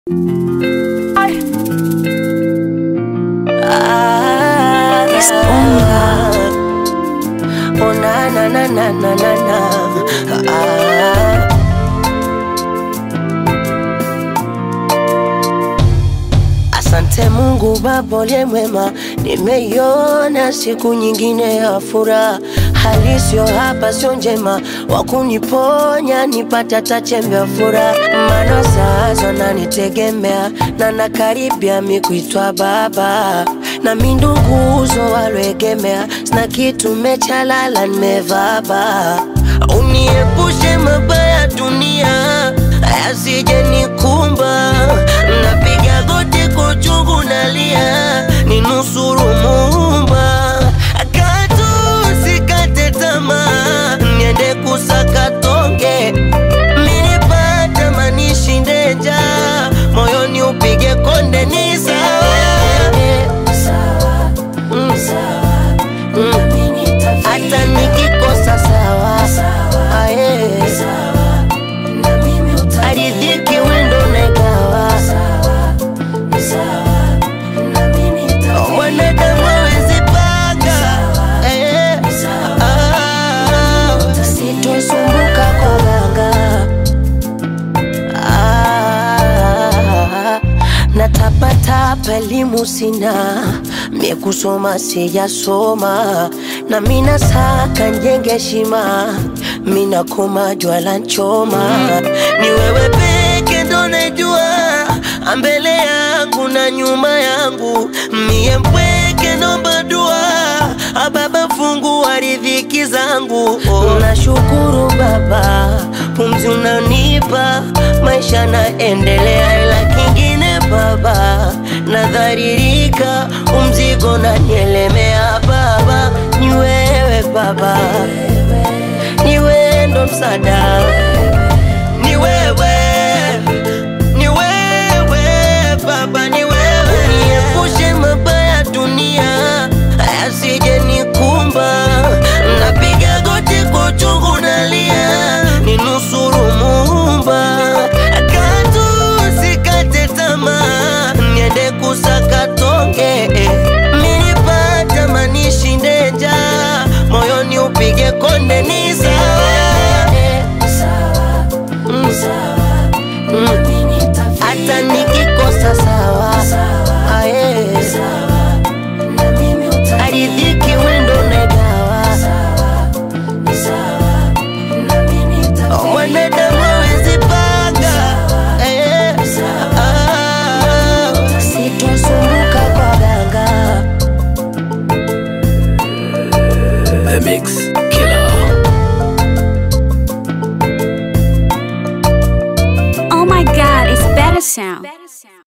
Oh na na na na na na na ah. Asante Mungu Baba uliye mwema, nimeiona siku nyingine ya furaha. Hali sio hapa, sio njema, wakuniponya nipate hata chembe ya furaha. Maana sasa nanitegemea na nakaribia mi kuitwa baba, na mi nduguzo walwegemea, sina kitu mechalala, nimevaba. Uniepushe mabaya dunia yasije nikumba, napiga goti kwa uchungu nalia, ninusuru Muumba, katu sikate tamaa, niende kusaka tonge, minipata manishinde njaa, moyoni upige konde, ni sawa Mm. Mm. hata nikikosa sawa Aye. aridhiki wendo negawa mwanadamu awezi panga Eh. Ah. sitosumbuka kwa ganga Ah, natapatapa elimu sina mie kusoma sijasoma na mina saka njenge shima mina koma jwala nchoma ni wewe peke ndo najua mbele yangu na nyuma yangu mie mpweke nomba dua ababa fungu wa riziki zangu oh. nashukuru baba pumzi unanipa maisha naendelea ila kingine baba nadharirika umzigo nanielemea baba ni wewe baba ni wewe ndo msada ni wewe ni wewe baba ni wewe uniepushe mabaya dunia yasije nikumba napiga goti kwa uchungu nalia ninusuru muumba katu sikate tamaa niende kusaka tonge minipata manishinde njaa moyoni upige konde ni sawa Mm. Mm. hata nikikosa sawa Aye. aridhiki wendo negawa mwanadamu awezi panga Eh. Ah. sitosumbuka kwa ganga The Mix Killer. Oh my god, it's better sound.